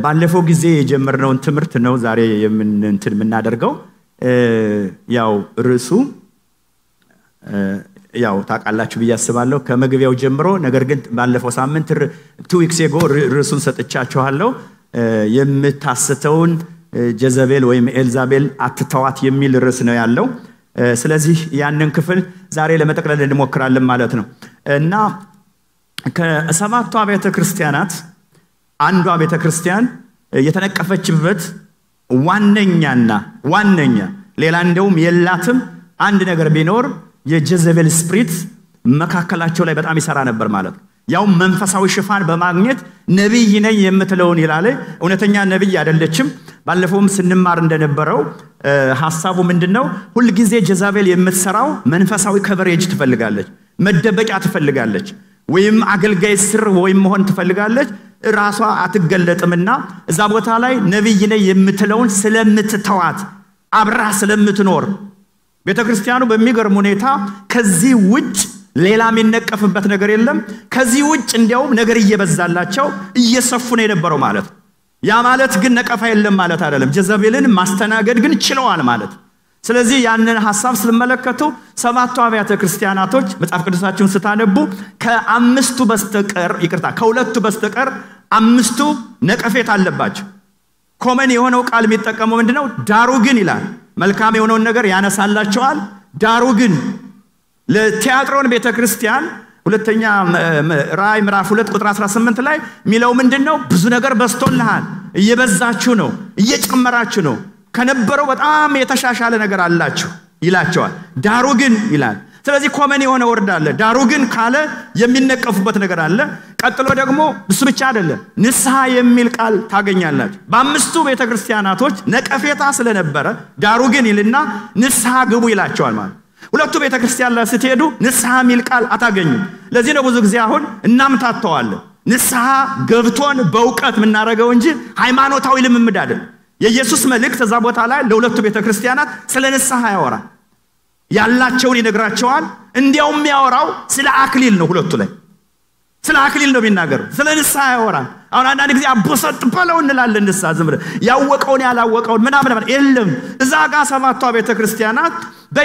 ባለፈው ጊዜ የጀመርነውን ትምህርት ነው ዛሬ እንትን የምናደርገው። ያው ርዕሱ ያው ታውቃላችሁ ብዬ አስባለሁ ከመግቢያው ጀምሮ። ነገር ግን ባለፈው ሳምንት ቱ ዊክስ ጎ ርዕሱን ሰጥቻችኋለሁ። የምታስተውን ጀዘቤል ወይም ኤልዛቤል አትተዋት የሚል ርዕስ ነው ያለው። ስለዚህ ያንን ክፍል ዛሬ ለመጠቅለል እንሞክራለን ማለት ነው እና ከሰባቱ አብያተ ክርስቲያናት አንዷ ቤተ ክርስቲያን የተነቀፈችበት ዋነኛና ዋነኛ ሌላ እንደውም የላትም አንድ ነገር ቢኖር የጀዘቤል ስፕሪት መካከላቸው ላይ በጣም ይሰራ ነበር ማለት ነው። ያውም መንፈሳዊ ሽፋን በማግኘት ነቢይ ነኝ የምትለውን ይላለ። እውነተኛ ነቢይ አይደለችም። ባለፈውም ስንማር እንደነበረው ሀሳቡ ምንድን ነው? ሁልጊዜ ጀዛቤል የምትሰራው መንፈሳዊ ከቨሬጅ ትፈልጋለች፣ መደበቂያ ትፈልጋለች፣ ወይም አገልጋይ ስር ወይም መሆን ትፈልጋለች። ራሷ አትገለጥምና እዛ ቦታ ላይ ነቢይ ነኝ የምትለውን ስለምትተዋት አብራ ስለምትኖር ቤተ ክርስቲያኑ በሚገርም ሁኔታ ከዚህ ውጭ ሌላ የሚነቀፍበት ነገር የለም። ከዚህ ውጭ እንዲያውም ነገር እየበዛላቸው እየሰፉ ነው የነበረው ማለት ነው። ያ ማለት ግን ነቀፋ የለም ማለት አይደለም። ጀዘቤልን ማስተናገድ ግን ችለዋል ማለት ስለዚህ ያንን ሀሳብ ስትመለከቱ ሰባቱ አብያተ ክርስቲያናቶች መጽሐፍ ቅዱሳችሁን ስታነቡ ከአምስቱ በስተቀር ይቅርታ፣ ከሁለቱ በስተቀር አምስቱ ነቀፌት አለባቸው። ኮመን የሆነው ቃል የሚጠቀመው ምንድነው? ዳሩ ግን ይላል። መልካም የሆነውን ነገር ያነሳላቸዋል። ዳሩ ግን ለቲያጥሮን ቤተ ክርስቲያን ሁለተኛ ራእይ ምዕራፍ ሁለት ቁጥር 18 ላይ የሚለው ምንድን ነው? ብዙ ነገር በዝቶልሃል፣ እየበዛችሁ ነው፣ እየጨመራችሁ ነው፣ ከነበረው በጣም የተሻሻለ ነገር አላችሁ ይላቸዋል። ዳሩ ግን ይላል። ስለዚህ ኮመን የሆነ ወርድ አለ። ዳሩ ግን ካለ የሚነቀፉበት ነገር አለ። ቀጥሎ ደግሞ እሱ ብቻ አይደለም፣ ንስሐ የሚል ቃል ታገኛላችሁ። በአምስቱ ቤተ ክርስቲያናቶች ነቀፌታ ስለነበረ ዳሩ ግን ይልና ንስሐ ግቡ ይላቸዋል ማለት ሁለቱ ቤተ ክርስቲያን ላይ ስትሄዱ ንስሐ የሚል ቃል አታገኙም። ለዚህ ነው ብዙ ጊዜ አሁን እናምታተዋለን። ንስሐ ገብቶን በእውቀት የምናደርገው እንጂ ሃይማኖታዊ ልምምድ አይደለም። የኢየሱስ መልእክት እዛ ቦታ ላይ ለሁለቱ ቤተ ክርስቲያናት ስለ ንስሐ ያወራል። ያላቸውን ይነግራቸዋል። እንዲያውም የሚያወራው ስለ አክሊል ነው። ሁለቱ ላይ ስለ አክሊል ነው የሚናገሩ። ስለ ንስሐ ያወራል። አሁን አንዳንድ ጊዜ አቦሰጥ በለው እንላለን። ንስሐ ዝም ብለን ያወቀውን ያላወቀውን ምናምን የለም። እዛ ጋር ሰባቷ ቤተ ክርስቲያናት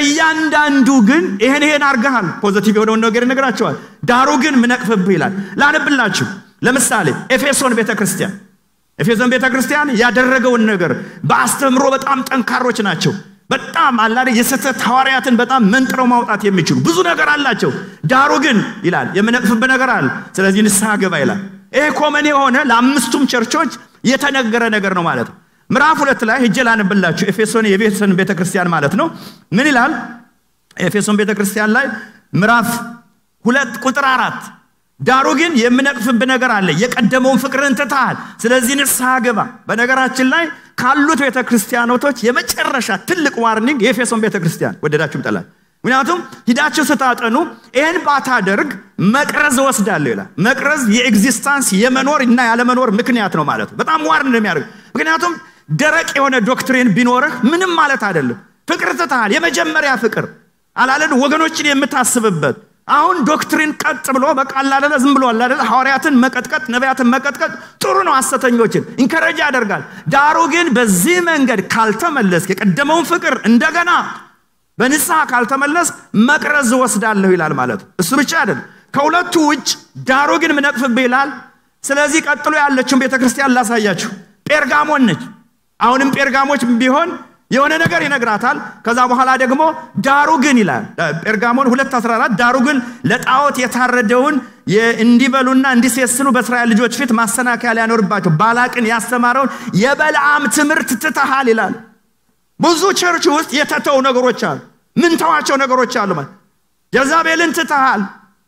በእያንዳንዱ ግን ይሄን ይሄን አርገሃል፣ ፖዘቲቭ የሆነውን ነገር ይነግራቸዋል። ዳሩ ግን ምነቅፍብህ ይላል። ላንብላችሁ። ለምሳሌ ኤፌሶን ቤተ ክርስቲያን ኤፌሶን ቤተ ክርስቲያን ያደረገውን ነገር በአስተምሮ በጣም ጠንካሮች ናቸው። በጣም አላደ የስህተት ሐዋርያትን በጣም መንጥረው ማውጣት የሚችሉ ብዙ ነገር አላቸው። ዳሩ ግን ይላል የምነቅፍብህ ነገር አለ። ስለዚህ ንስሐ ገባ ይላል። ይሄ ኮመን የሆነ ለአምስቱም ቸርቾች የተነገረ ነገር ነው ማለት ነው። ምዕራፍ ሁለት ላይ ሂጄ ላነብላችሁ። ኤፌሶን የኤፌሶን ቤተክርስቲያን ማለት ነው። ምን ይላል? ኤፌሶን ቤተክርስቲያን ላይ ምዕራፍ ሁለት ቁጥር አራት ዳሩ ግን የምነቅፍብህ ነገር አለ፣ የቀደመውን ፍቅርን ትተሃል፣ ስለዚህ ንስሐ ግባ። በነገራችን ላይ ካሉት ቤተ ክርስቲያኖቶች የመጨረሻ ትልቅ ዋርኒንግ የኤፌሶን ቤተ ክርስቲያን ወደዳችሁም ጠላል። ምክንያቱም ሂዳችሁ ስታጠኑ ይህን ባታደርግ መቅረዝ እወስዳለሁ ይላል። መቅረዝ የኤግዚስታንስ የመኖር እና ያለመኖር ምክንያት ነው ማለት ነው። በጣም ዋርን ነው የሚያደርግ። ምክንያቱም ደረቅ የሆነ ዶክትሪን ቢኖርህ ምንም ማለት አይደለም። ፍቅር ትተሃል፣ የመጀመሪያ ፍቅር አላለን ወገኖችን የምታስብበት አሁን ዶክትሪን ቀጥ ብሎ በቃ አላደለ ዝም ብሎ አላደለ ሐዋርያትን መቀጥቀጥ ነቢያትን መቀጥቀጥ ጥሩ ነው፣ ሐሰተኞችን ኢንከረጅ ያደርጋል። ዳሩ ግን በዚህ መንገድ ካልተመለስክ የቀደመውን ፍቅር እንደገና በንስሐ ካልተመለስ መቅረዝ ወስዳለሁ ይላል ማለት ነው። እሱ ብቻ አይደለም፣ ከሁለቱ ውጭ ዳሩ ግን ምነቅፍብህ ይላል። ስለዚህ ቀጥሎ ያለችውን ቤተ ክርስቲያን ላሳያችሁ። ጴርጋሞን ነች። አሁንም ጴርጋሞች ቢሆን የሆነ ነገር ይነግራታል። ከዛ በኋላ ደግሞ ዳሩ ግን ይላል ጴርጋሞን 214 ዳሩ ግን ለጣዖት የታረደውን እንዲበሉና እንዲሴስኑ በእስራኤል ልጆች ፊት ማሰናከያ ሊያኖርባቸው ባላቅን ያስተማረውን የበልዓም ትምህርት ትተሃል ይላል። ብዙ ቸርች ውስጥ የተተው ነገሮች አሉ። ምን ተዋቸው ነገሮች አሉ ማለት ጀዛቤልን ትተሃል።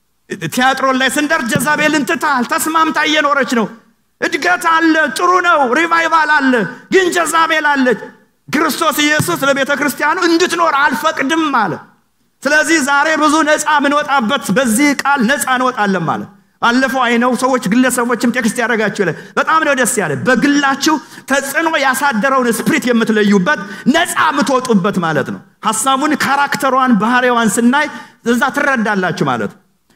ቲያጥሮን ላይ ስንደርስ ጀዛቤልን ትተሃል። ተስማምታ እየኖረች ነው። እድገት አለ፣ ጥሩ ነው፣ ሪቫይቫል አለ። ግን ጀዛቤል አለች። ክርስቶስ ኢየሱስ ለቤተ ክርስቲያኑ እንድትኖር አልፈቅድም አለ። ስለዚህ ዛሬ ብዙ ነፃ የምንወጣበት በዚህ ቃል ነፃ እንወጣለን ማለት ባለፈው አይነው ሰዎች ግለሰቦችም ቴክስት ያደረጋችሁ ላይ በጣም ነው ደስ ያለ። በግላችሁ ተጽዕኖ ያሳደረውን ስፕሪት የምትለዩበት ነፃ የምትወጡበት ማለት ነው። ሀሳቡን ካራክተሯን ባህሪዋን ስናይ እዛ ትረዳላችሁ ማለት ነው።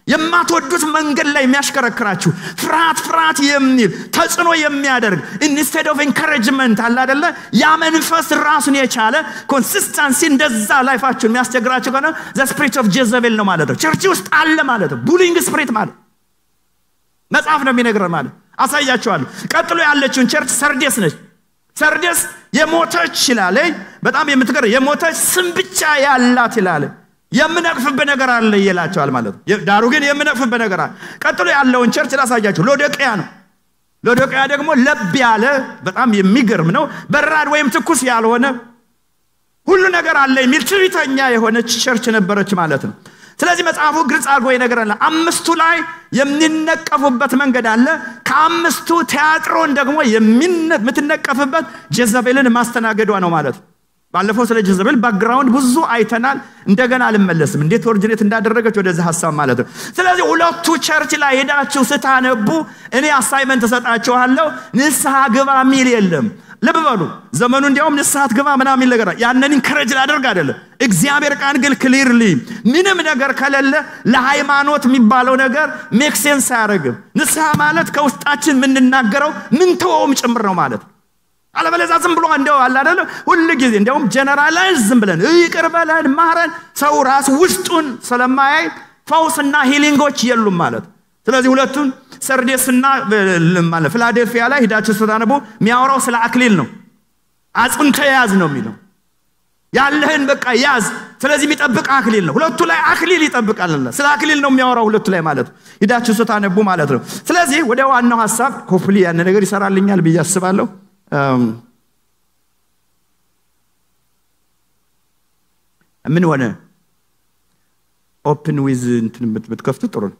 የማትወዱት መንገድ ላይ የሚያሽከረክራችሁ ፍርሃት ፍርሃት የሚል ተጽዕኖ የሚያደርግ ኢንስቴድ ኦፍ ኤንካሬጅመንት አለ አደለ ያ መንፈስ ራሱን የቻለ ኮንሲስተንሲ እንደዛ ላይፋችሁን የሚያስቸግራችሁ ከሆነ ዘ ስፕሪት ኦፍ ጀዘቤል ነው ማለት ነው ቸርች ውስጥ አለ ማለት ነው ቡሊንግ ስፕሪት ማለት መጽሐፍ ነው የሚነግረን ማለት አሳያችኋለሁ ቀጥሎ ያለችውን ቸርች ሰርዴስ ነች ሰርዴስ የሞተች ይላለ በጣም የምትገር የሞተች ስም ብቻ ያላት ይላለ የምነቅፍብህ ነገር አለ ይላቸዋል ማለት ነው ዳሩ ግን የምነቅፍብህ ነገር አለ ቀጥሎ ያለውን ቸርች ላሳያችሁ ሎዶቅያ ነው ሎዶቅያ ደግሞ ለብ ያለ በጣም የሚገርም ነው በራድ ወይም ትኩስ ያልሆነ ሁሉ ነገር አለ የሚል ትዕቢተኛ የሆነች ቸርች ነበረች ማለት ነው ስለዚህ መጽሐፉ ግልጽ አድርጎ ይነግረናል አምስቱ ላይ የሚነቀፉበት መንገድ አለ ከአምስቱ ቲያጥሮን ደግሞ የምትነቀፍበት ጀዘቤልን ማስተናገዷ ነው ማለት ነው ባለፈው ስለ ጀዘቤል ባክግራውንድ ብዙ አይተናል እንደገና አልመለስም እንዴት ኦሪጂኔት እንዳደረገች ወደዚህ ሀሳብ ማለት ነው ስለዚህ ሁለቱ ቸርች ላይ ሄዳችሁ ስታነቡ እኔ አሳይመንት እሰጣችኋለሁ ንስሐ ግባ ሚል የለም ልብ በሉ ዘመኑ እንዲያውም ንስሐት ግባ ምናምን ነገር ያንን ኢንከረጅ ላደርግ አይደለም እግዚአብሔር ቃል ግን ክሊርሊ ምንም ነገር ከሌለ ለሃይማኖት የሚባለው ነገር ሜክ ሴንስ አያደርግም ንስሐ ማለት ከውስጣችን የምንናገረው ምን ተወውም ጭምር ነው ማለት አለበለዛ ዝም ብሎ እንደው አለ አይደለ ሁል ጊዜ እንዲያውም ጀነራላይዝ ዝም ብለን ይቅር በለን ማረን ሰው ራሱ ውስጡን ስለማያይ ፈውስና ሂሊንጎች የሉም ማለት ስለዚህ ሁለቱን ሰርዴስና ፊላዴልፊያ ላይ ሂዳችሁ ስታነቡ የሚያወራው ስለ አክሊል ነው አጽንተ ያዝ ነው የሚለው ያለህን በቃ ያዝ ስለዚህ የሚጠብቅ አክሊል ነው ሁለቱ ላይ አክሊል ይጠብቃል ስለ አክሊል ነው የሚያወራው ሁለቱ ላይ ማለት ነው ሂዳችሁ ስታነቡ ማለት ነው ስለዚህ ወደ ዋናው ሀሳብ ሆፕሊ ያን ነገር ይሰራልኛል ብዬ አስባለሁ ምን ሆነ ኦፕን ዊዝ እንትን ብትከፍቱ ጥሩ ነው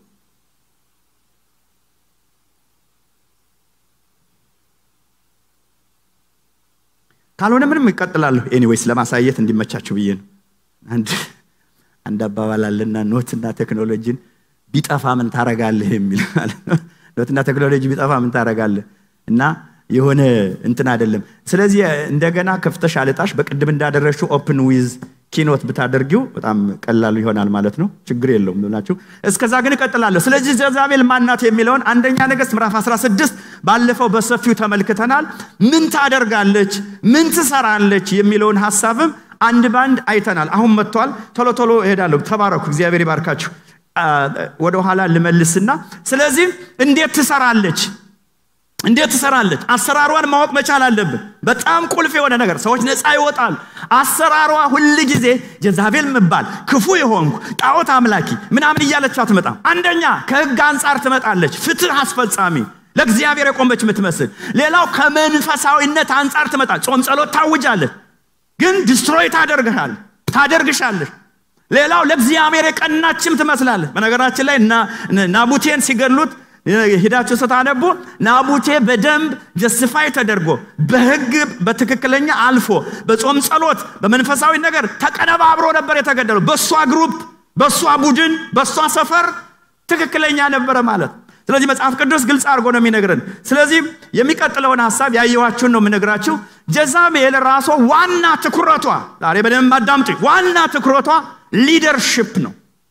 ካልሆነ ምንም ይቀጥላለሁ ኤኒዌይስ ለማሳየት እንዲመቻችሁ ብዬ ነው አንድ አንድ አባባል አለና ኖትና ቴክኖሎጂን ቢጠፋ ምን ታረጋለህ የሚል ማለት ነው ኖትና ቴክኖሎጂ ቢጠፋ ምን ታረጋለህ እና የሆነ እንትን አይደለም ስለዚህ እንደገና ከፍተሽ አልጣሽ በቅድም እንዳደረግሽው ኦፕን ዊዝ ኪኖት ብታደርጊው በጣም ቀላሉ ይሆናል ማለት ነው ችግር የለውም ብላችሁ እስከዛ ግን እቀጥላለሁ ስለዚህ ጀዛቤል ማናት የሚለውን አንደኛ ነገስት ምዕራፍ 16 ባለፈው በሰፊው ተመልክተናል ምን ታደርጋለች ምን ትሰራለች የሚለውን ሀሳብም አንድ ባንድ አይተናል አሁን መጥቷል ቶሎ ቶሎ እሄዳለሁ ተባረኩ እግዚአብሔር ይባርካችሁ ወደኋላ ልመልስና ስለዚህ እንዴት ትሰራለች እንዴት ትሰራለች አሰራሯን ማወቅ መቻል አለብን በጣም ቁልፍ የሆነ ነገር ሰዎች ነፃ ይወጣል አሰራሯ ሁል ጊዜ ጀዛቤል ምባል ክፉ የሆንኩ ጣዖት አምላኪ ምናምን እያለች አትመጣም አንደኛ ከህግ አንጻር ትመጣለች ፍትህ አስፈጻሚ ለእግዚአብሔር የቆመች የምትመስል ሌላው ከመንፈሳዊነት አንጻር ትመጣል ጾም ጸሎት ታውጃለች ግን ዲስትሮይ ታደርግሃል ታደርግሻለች ሌላው ለእግዚአብሔር የቀናችም ትመስላለች በነገራችን ላይ ናቡቴን ሲገድሉት ሂዳችሁ ስታነቡ ናቡቴ በደንብ ጀስፋይ ተደርጎ በህግ በትክክለኛ አልፎ በጾም ጸሎት በመንፈሳዊ ነገር ተቀነባብሮ ነበር የተገደሉ በእሷ ግሩፕ በእሷ ቡድን በእሷ ሰፈር ትክክለኛ ነበረ ማለት ስለዚህ መጽሐፍ ቅዱስ ግልጽ አድርጎ ነው የሚነግረን ስለዚህ የሚቀጥለውን ሀሳብ ያየዋችሁን ነው የምነግራችሁ ጀዛቤል ራሷ ዋና ትኩረቷ ዛሬ በደንብ አዳምጡ ዋና ትኩረቷ ሊደርሽፕ ነው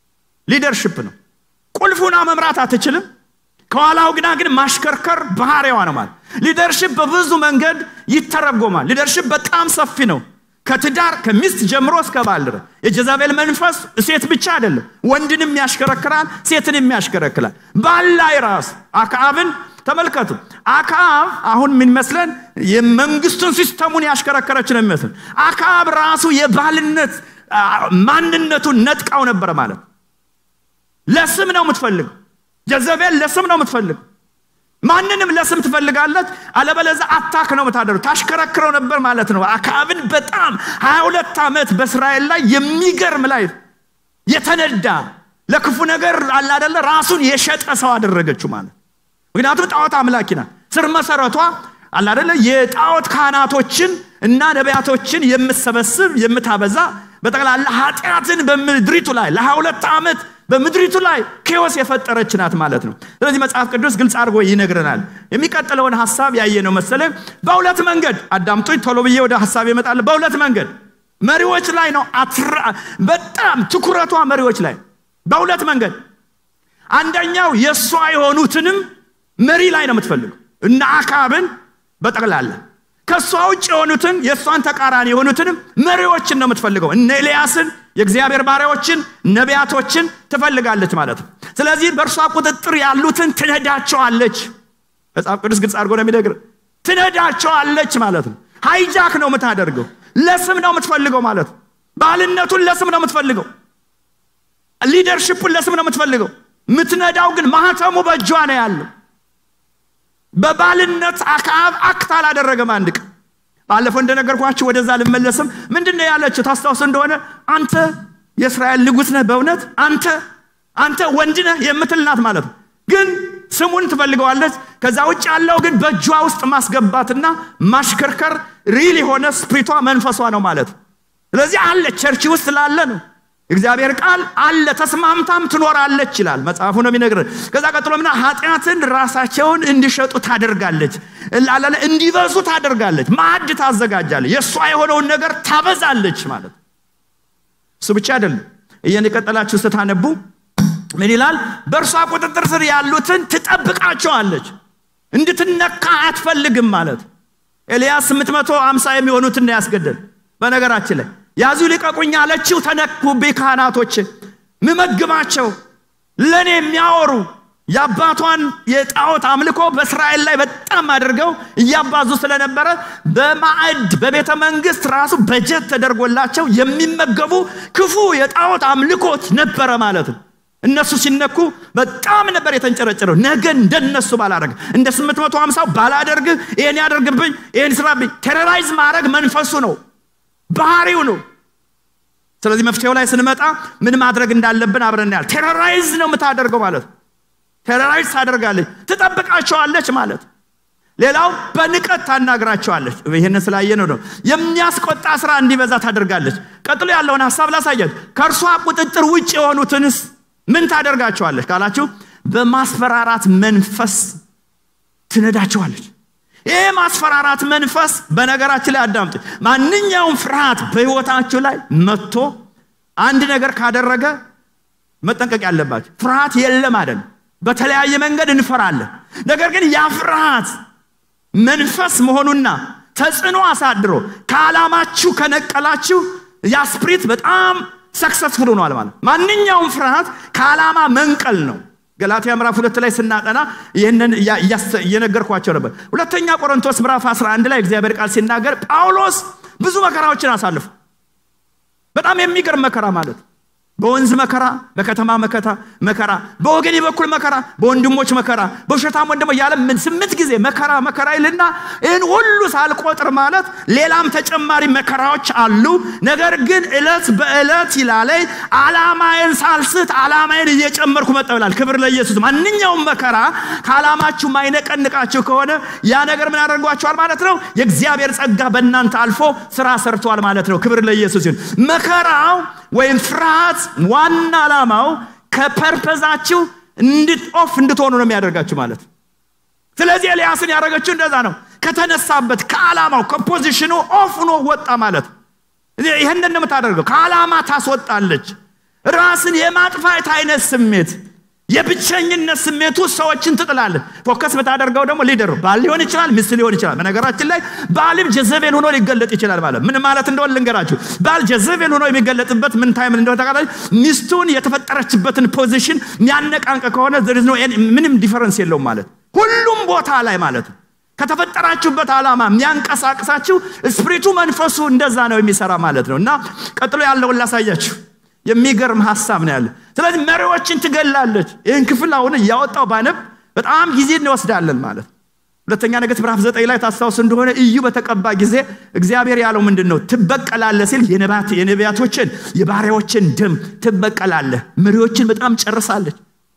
ሊደርሽፕ ነው ቁልፉና መምራት አትችልም ከኋላው ግና ግን ማሽከርከር ባህሪዋ ነው ማለት ሊደርሽፕ በብዙ መንገድ ይተረጎማል ሊደርሽፕ በጣም ሰፊ ነው ከትዳር ከሚስት ጀምሮ እስከ ባል ድረስ የጀዛቤል መንፈስ ሴት ብቻ አይደለም ወንድንም ያሽከረክራል ሴትንም ያሽከረክራል ባል ላይ ራሱ አክዓብን ተመልከቱ አክዓብ አሁን የሚመስለን የመንግስቱን ሲስተሙን ያሽከረከረች ነው የሚመስል አክዓብ ራሱ የባልነት ማንነቱን ነጥቃው ነበረ ማለት ለስም ነው የምትፈልገው ጀዘቤል ለስም ነው የምትፈልግ ማንንም ለስም ትፈልጋለች አለበለዛ አታክ ነው የምታደሩ ታሽከረክረው ነበር ማለት ነው አካብን በጣም 22 ዓመት በእስራኤል ላይ የሚገርም ላይ የተነዳ ለክፉ ነገር አላደለ ራሱን የሸጠ ሰው አደረገችው ማለት ምክንያቱም ጣዖት አምላኪ ናት ስር መሰረቷ አላደለ የጣዖት ካህናቶችን እና ነቢያቶችን የምትሰበስብ የምታበዛ በጠቅላላ ኃጢአትን በምድሪቱ ላይ ለ22 ዓመት በምድሪቱ ላይ ኬዎስ የፈጠረች ናት ማለት ነው ስለዚህ መጽሐፍ ቅዱስ ግልጽ አድርጎ ይነግረናል የሚቀጥለውን ሀሳብ ያየ ነው መሰለ በሁለት መንገድ አዳምጦኝ ቶሎ ብዬ ወደ ሀሳብ ይመጣል በሁለት መንገድ መሪዎች ላይ ነው በጣም ትኩረቷ መሪዎች ላይ በሁለት መንገድ አንደኛው የእሷ የሆኑትንም መሪ ላይ ነው የምትፈልገው እና አካብን በጠቅላላ ከእሷ ውጭ የሆኑትን የእሷን ተቃራኒ የሆኑትንም መሪዎችን ነው የምትፈልገው እነ ኤልያስን የእግዚአብሔር ባሪያዎችን ነቢያቶችን ትፈልጋለች ማለት ነው ስለዚህ በእርሷ ቁጥጥር ያሉትን ትነዳቸዋለች መጽሐፍ ቅዱስ ግልጽ አድርጎ ነው የሚነግር ትነዳቸዋለች ማለት ነው ሃይጃክ ነው የምታደርገው ለስም ነው የምትፈልገው ማለት ነው ባልነቱን ለስም ነው የምትፈልገው ሊደርሽፑን ለስም ነው የምትፈልገው የምትነዳው ግን ማህተሙ በእጇ ነው ያለው በባልነት አክዓብ አክት አላደረገም አንድ ቀን ባለፈው እንደነገርኳችሁ ወደዛ ልመለስም ምንድን ነው ያለችው ታስታውስ እንደሆነ አንተ የእስራኤል ንጉሥ ነህ በእውነት አንተ አንተ ወንድ ነህ የምትልናት ማለት ነው ግን ስሙን ትፈልገዋለች ከዛ ውጭ ያለው ግን በእጇ ውስጥ ማስገባትና ማሽከርከር ሪል የሆነ ስፕሪቷ መንፈሷ ነው ማለት ስለዚህ አለ ቸርች ውስጥ ላለ ነው እግዚአብሔር ቃል አለ ተስማምታም ትኖራለች ይላል መጽሐፉ ነው የሚነግር ከዛ ቀጥሎ ምና ኃጢአትን ራሳቸውን እንዲሸጡ ታደርጋለች ላለ እንዲበዙ ታደርጋለች ማዕድ ታዘጋጃለች የእሷ የሆነውን ነገር ታበዛለች ማለት እሱ ብቻ አይደለም እየቀጠላችሁ ስታነቡ ምን ይላል በእርሷ ቁጥጥር ስር ያሉትን ትጠብቃቸዋለች እንድትነካ አትፈልግም ማለት ኤልያስ 850 የሚሆኑትን ያስገደል በነገራችን ላይ ያዙ ልቀቁኝ አለችው ተነኩብኝ ካህናቶች ምመግባቸው ለእኔ የሚያወሩ የአባቷን የጣዖት አምልኮ በእስራኤል ላይ በጣም አድርገው እያባዙ ስለነበረ በማዕድ በቤተ መንግስት ራሱ በጀት ተደርጎላቸው የሚመገቡ ክፉ የጣዖት አምልኮት ነበረ ማለት ነው እነሱ ሲነኩ በጣም ነበር የተንጨረጨረው ነገ እንደነሱ ባላረግ እንደ 850 ባላደርግ ይህን ያደርግብኝ ይህን ስራብኝ ቴሮራይዝ ማድረግ መንፈሱ ነው ባህሪው ነው ስለዚህ መፍትሄው ላይ ስንመጣ ምን ማድረግ እንዳለብን አብረን ያል ቴሮራይዝ ነው የምታደርገው ማለት ቴሮራይዝ ታደርጋለች ትጠብቃቸዋለች ማለት ሌላው በንቀት ታናግራቸዋለች ይህን ስላየ ነው ነው የሚያስቆጣ ስራ እንዲበዛ ታደርጋለች ቀጥሎ ያለውን ሀሳብ ላሳያች ከእርሷ ቁጥጥር ውጭ የሆኑትንስ ምን ታደርጋቸዋለች ካላችሁ በማስፈራራት መንፈስ ትነዳቸዋለች ይህ ማስፈራራት መንፈስ በነገራችን ላይ አዳምጥ ማንኛውም ፍርሃት በህይወታችሁ ላይ መጥቶ አንድ ነገር ካደረገ መጠንቀቅ ያለባቸው ፍርሃት የለም አይደል በተለያየ መንገድ እንፈራለን ነገር ግን ያ ፍርሃት መንፈስ መሆኑና ተጽዕኖ አሳድሮ ከዓላማችሁ ከነቀላችሁ ያ ስፕሪት በጣም ሰክሰስፉል ሆኗል ማለት ማንኛውም ፍርሃት ከዓላማ መንቀል ነው ገላትያ ምዕራፍ ሁለት ላይ ስናጠና ይህንን እየነገርኳቸው ነበር ሁለተኛ ቆሮንቶስ ምዕራፍ 11 ላይ እግዚአብሔር ቃል ሲናገር ጳውሎስ ብዙ መከራዎችን አሳልፉ በጣም የሚገርም መከራ ማለት በወንዝ መከራ በከተማ መከታ መከራ በወገኔ በኩል መከራ በወንድሞች መከራ በውሸታም ወንድሞ ያለ ምን ስምንት ጊዜ መከራ መከራ ይልና ይህን ሁሉ ሳልቆጥር ማለት ሌላም ተጨማሪ መከራዎች አሉ ነገር ግን እለት በእለት ይላለይ አላማዬን ሳልስት አላማዬን እየጨመርኩ መጣሁ ይላል ክብር ለኢየሱስ ማንኛውም መከራ ከዓላማችሁ ማይነቀንቃችሁ ከሆነ ያ ነገር ምን ያደርጓቸዋል ማለት ነው የእግዚአብሔር ጸጋ በእናንተ አልፎ ስራ ሰርተዋል ማለት ነው ክብር ለኢየሱስ ይሁን መከራው ወይም ፍርሃት ዋና ዓላማው ከፐርፐዛችሁ ኦፍ እንድትሆኑ ነው የሚያደርጋችሁ ማለት ስለዚህ ኤልያስን ያደረገችው እንደዛ ነው ከተነሳበት ከዓላማው ከፖዚሽኑ ኦፍ ሆኖ ወጣ ማለት ይህንን ነው የምታደርገው ከዓላማ ታስወጣለች ራስን የማጥፋት አይነት ስሜት የብቸኝነት ስሜቱ ሰዎችን ትጥላለ ፎከስ ብታደርገው ደግሞ ሊደር ባል ሊሆን ይችላል ሚስት ሊሆን ይችላል በነገራችን ላይ ባልም ጀዘቤል ሆኖ ሊገለጥ ይችላል ማለት ምን ማለት እንደሆነ ልንገራችሁ ባል ጀዘቤል ሆኖ የሚገለጥበት ምን ታይም እንደሆነ ተቃላች ሚስቱን የተፈጠረችበትን ፖዚሽን የሚያነቃንቅ ከሆነ ምንም ዲፈረንስ የለውም ማለት ሁሉም ቦታ ላይ ማለት ነው ከተፈጠራችሁበት ዓላማ የሚያንቀሳቅሳችሁ ስፕሪቱ መንፈሱ እንደዛ ነው የሚሰራ ማለት ነው እና ቀጥሎ ያለውን ላሳያችሁ የሚገርም ሀሳብ ነው ያለ ስለዚህ መሪዎችን ትገላለች ይህን ክፍል አሁን እያወጣው ባነብ በጣም ጊዜ እንወስዳለን ማለት ሁለተኛ ነገሥት ምዕራፍ ዘጠኝ ላይ ታስታውስ እንደሆነ እዩ በተቀባ ጊዜ እግዚአብሔር ያለው ምንድን ነው ትበቀላለ ሲል የነቢያቶችን የባሪያዎችን ደም ትበቀላለ መሪዎችን በጣም ጨርሳለች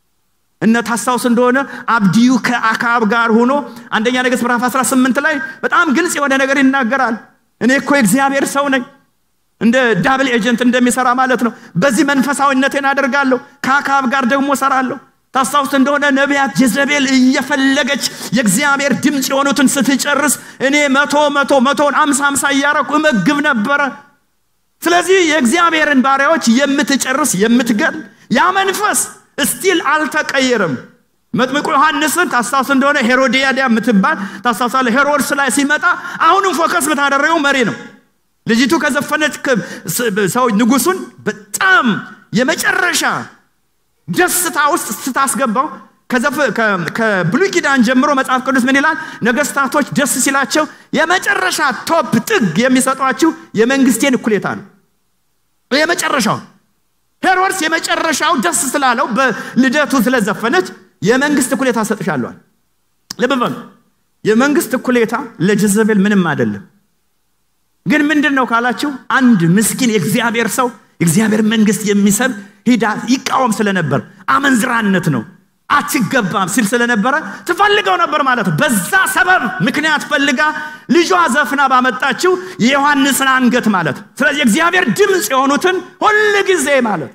እነ ታስታውስ እንደሆነ አብዲዩ ከአካብ ጋር ሆኖ አንደኛ ነገሥት ምዕራፍ 18 ላይ በጣም ግልጽ የሆነ ነገር ይናገራል እኔ እኮ የእግዚአብሔር ሰው ነኝ እንደ ዳብል ኤጀንት እንደሚሰራ ማለት ነው በዚህ መንፈሳዊነቴን አደርጋለሁ ከአካብ ጋር ደግሞ ሰራለሁ ታስታውስ እንደሆነ ነቢያት ጀዘቤል እየፈለገች የእግዚአብሔር ድምፅ የሆኑትን ስትጨርስ እኔ መቶ መቶ መቶን አምሳ አምሳ እያረኩ እመግብ ነበረ ስለዚህ የእግዚአብሔርን ባሪያዎች የምትጨርስ የምትገል ያ መንፈስ እስቲል አልተቀየረም። መጥምቁ ዮሐንስን ታስታውስ እንደሆነ ሄሮዲያዳ የምትባል ታስታውሳለህ። ሄሮድስ ላይ ሲመጣ አሁንም ፎከስ የምታደረገው መሪ ነው። ልጅቱ ከዘፈነች ሰው ንጉሱን በጣም የመጨረሻ ደስታ ውስጥ ስታስገባው ከብሉይ ኪዳን ጀምሮ መጽሐፍ ቅዱስ ምን ይላል? ነገስታቶች ደስ ሲላቸው የመጨረሻ ቶፕ ጥግ የሚሰጧችሁ የመንግስቴን እኩሌታ ነው። የመጨረሻው ሄሮድስ የመጨረሻው ደስ ስላለው በልደቱ ስለዘፈነች የመንግስት እኩሌታ ሰጥሻለዋል። ልብ በሉ፣ የመንግስት እኩሌታ ለጀዘቤል ምንም አይደለም። ግን ምንድን ነው ካላችሁ አንድ ምስኪን የእግዚአብሔር ሰው የእግዚአብሔር መንግስት የሚሰብ ሂዳ ይቃወም ስለነበር አመንዝራነት ነው አትገባም ሲል ስለነበረ ትፈልገው ነበር ማለት ነው። በዛ ሰበብ ምክንያት ፈልጋ ልጇ ዘፍና ባመጣችው የዮሐንስን አንገት ማለት ስለዚህ የእግዚአብሔር ድምፅ የሆኑትን ሁል ጊዜ ማለት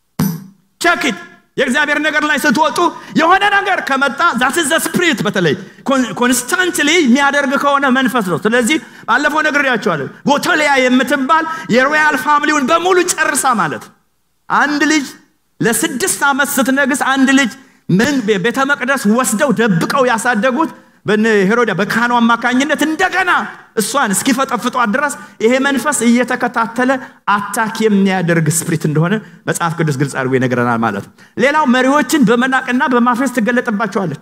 ቸኪት የእግዚአብሔር ነገር ላይ ስትወጡ የሆነ ነገር ከመጣ ዛት ዘ ስፕሪት በተለይ ኮንስታንትሊ የሚያደርግ ከሆነ መንፈስ ነው። ስለዚህ ባለፈው ነግሬያቸዋለሁ። ጎቶሊያ የምትባል የሮያል ፋሚሊውን በሙሉ ጨርሳ ማለት አንድ ልጅ ለስድስት ዓመት ስትነግስ አንድ ልጅ ቤተ መቅደስ ወስደው ደብቀው ያሳደጉት ሄሮዳ በካህኑ አማካኝነት እንደገና እሷን እስኪፈጠፍጧት ድረስ ይሄ መንፈስ እየተከታተለ አታክ የሚያደርግ ስፕሪት እንደሆነ መጽሐፍ ቅዱስ ግልጽ አድርጎ ይነግረናል ማለት ነው። ሌላው መሪዎችን በመናቅና በማፌዝ ትገለጥባቸዋለች።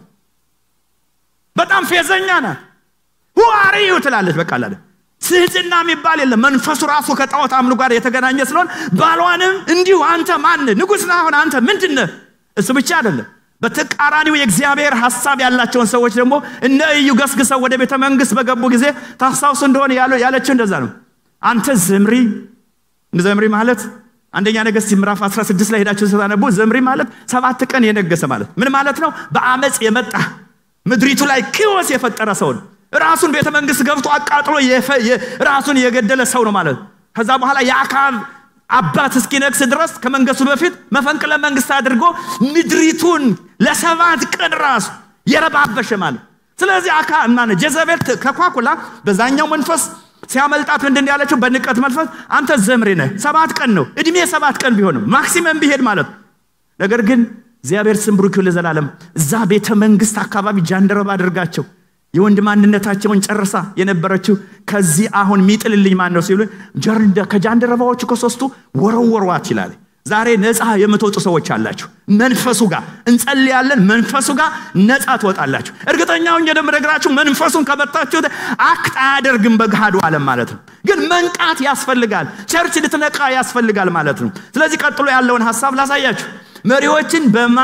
በጣም ፌዘኛ ናት። ሁአርዩ ትላለች። በቃ ላለ ስህትና የሚባል የለም። መንፈሱ ራሱ ከጣዖት አምሉ ጋር የተገናኘ ስለሆን ባሏንም እንዲሁ አንተ ማን ንጉሥ ነህ? አሁን አንተ ምንድን ነህ? እሱ ብቻ አይደለም በተቃራኒው የእግዚአብሔር ሀሳብ ያላቸውን ሰዎች ደግሞ እነ እዩ ገስግሰው ወደ ቤተ መንግስት በገቡ ጊዜ ታስታውሱ እንደሆነ ያለችው እንደዛ ነው። አንተ ዘምሪ ዘምሪ ማለት አንደኛ ነገሥት ምዕራፍ 16 ላይ ሄዳችሁ ስታነቡ ዘምሪ ማለት ሰባት ቀን የነገሰ ማለት ምን ማለት ነው? በአመፅ የመጣ ምድሪቱ ላይ ኪዮስ የፈጠረ ሰው ነው። ራሱን ቤተ መንግስት ገብቶ አቃጥሎ ራሱን የገደለ ሰው ነው ማለት ከዛ በኋላ የአካብ አባት እስኪነግስ ድረስ ከመንገሱ በፊት መፈንቅለ መንግስት አድርጎ ምድሪቱን ለሰባት ቀን ራሱ የረባበሸ ማለት ስለዚህ አካ ማነ ጀዘቤል ከኳኩላ በዛኛው መንፈስ ሲያመልጣት ምንድን ያለችው በንቀት መንፈስ አንተ ዘምሪ ነህ ሰባት ቀን ነው እድሜ ሰባት ቀን ቢሆንም ማክሲመም ቢሄድ ማለት ነገር ግን እግዚአብሔር ስም ብሩክ ለዘላለም እዛ ቤተ መንግስት አካባቢ ጃንደረባ አድርጋቸው የወንድ ማንነታቸውን ጨርሳ የነበረችው ከዚህ አሁን ሚጥልልኝ ማን ነው ሲሉ ከጃንደረባዎቹ ከሶስቱ ወረወሯት ይላል። ዛሬ ነፃ የምትወጡ ሰዎች አላችሁ። መንፈሱ ጋር እንጸልያለን። መንፈሱ ጋር ነፃ ትወጣላችሁ። እርግጠኛውን እንደምነግራችሁ መንፈሱን ከመታችሁት አክት አያደርግም በገሃዱ ዓለም ማለት ነው። ግን መንቃት ያስፈልጋል። ቸርች ልትነቃ ያስፈልጋል ማለት ነው። ስለዚህ ቀጥሎ ያለውን ሀሳብ ላሳያችሁ። መሪዎችን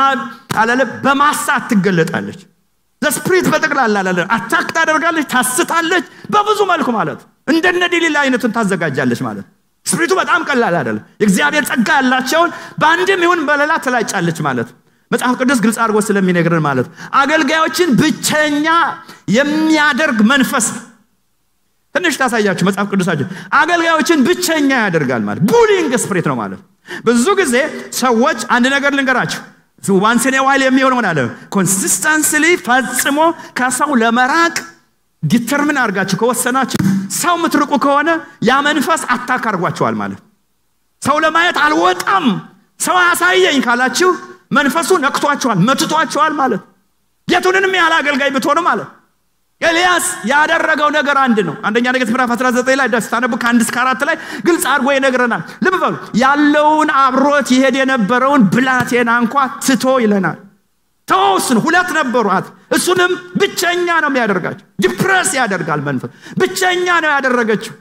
በማሳት ትገለጣለች። ለስፕሪት በጠቅላላ ላለ አታክ ታደርጋለች፣ ታስታለች፣ በብዙ መልኩ ማለት እንደነ ዲሊላ አይነቱን ታዘጋጃለች ማለት ስፕሪቱ በጣም ቀላል አይደለም። የእግዚአብሔር ጸጋ ያላቸውን በአንድም ይሁን በሌላ ትላጫለች ማለት መጽሐፍ ቅዱስ ግልጽ አድርጎ ስለሚነግርን ማለት አገልጋዮችን ብቸኛ የሚያደርግ መንፈስ ትንሽ ታሳያችሁ መጽሐፍ ቅዱሳችን አገልጋዮችን ብቸኛ ያደርጋል ማለት ቡሊንግ ስፕሪት ነው ማለት ብዙ ጊዜ ሰዎች አንድ ነገር ልንገራችሁ ዋንስን ዋይል የሚሆን ሆናለ ኮንሲስተንስሊ ፈጽሞ ከሰው ለመራቅ ዲተርምን አድርጋችሁ ከወሰናችሁ ሰው የምትርቁ ከሆነ ያ መንፈስ አታክ አድርጓቸዋል ማለት ሰው ለማየት አልወጣም ሰው አሳየኝ ካላችሁ መንፈሱ ነክቷቸዋል መትቷቸዋል ማለት የቱንንም ያህል አገልጋይ ብትሆኑ ማለት ኤልያስ ያደረገው ነገር አንድ ነው አንደኛ ነገሥት ምዕራፍ 19 ላይ ስታነቡ ከአንድ እስከ አራት ላይ ግልጽ አድርጎ ይነግረናል ልብ በሉ ያለውን አብሮት ይሄድ የነበረውን ብላቴና እንኳ ትቶ ይለናል ተወስን ሁለት ነበሯት እሱንም ብቸኛ ነው የሚያደርጋቸው ዲፕረስ ያደርጋል መንፈስ ብቸኛ ነው ያደረገችው